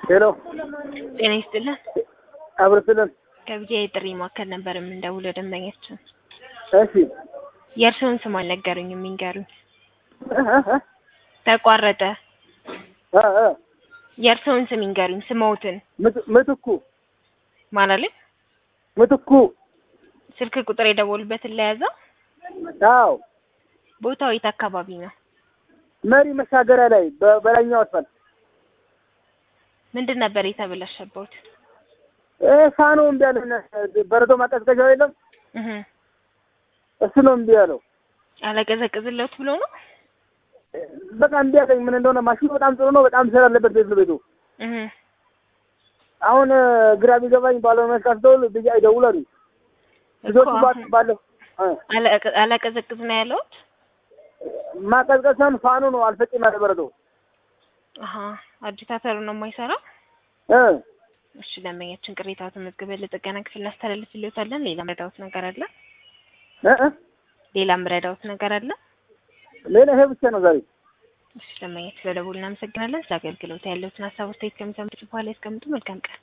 ሄሎ ጤና ይስጥልን። አብርስልን። ከብቻ የጥሪ ማዕከል ነበር የምንደውለው ደንበኛችን። እሺ የእርስዎን ስም አልነገሩኝም፣ የሚንገሩኝ። እ እ እ ተቋረጠ። እ እ የእርስዎን ስም ይንገሩኝ፣ ስምዎትን ምት- ምትኩ ማለት ምትኩ። ስልክ ቁጥር የደወሉበትን ለያዘው። አዎ ቦታው የት አካባቢ ነው? መሪ መሻገሪያ ላይ በ- በላይኛው አስፋልት ምንድን ነበር የተበላሸበት? እ ፋኖ እምቢ አለን። በረዶ ማቀዝቀዣው የለም እህ እሱ ነው እምቢ ያለው። አለቀዘቅዝለት ብሎ ነው። በቃ እምቢ አለኝ። ምን እንደሆነ ማሽኑ በጣም ጥሩ ነው። በጣም ስራ አለበት ቤት ቤቱ። እህ አሁን እ ግራ ቢገባኝ ባለሙያ ካስደውል ብዬ አይደውላሉ ልጆቹ እኮ ባ- አሁን ባለው እ አለቀ- አላቀዘቅዝ ነው ያለውት። ማቀዝቀዝ ሳይሆን ፋኑ ነው አልፈጭም ያለ በረዶ አሀ አጂታተሩ ነው የማይሰራው። እ እሺ ደንበኛችን ቅሬታው ተመዝግበን ለጥገና ክፍል እናስተላልፍልዎታለን። ሌላ ምረዳውት ነገር አለ? እ እ ሌላ ምረዳውት ነገር አለ? ሌላ ይሄ ብቻ ነው ዛሬ እሺ ደንበኛችን ስለደወሉ እናመሰግናለን። ስለ አገልግሎት ያለዎትን ሀሳብ አስተያየት ከሚሰሙት በኋላ ያስቀምጡ። መልካም ቀን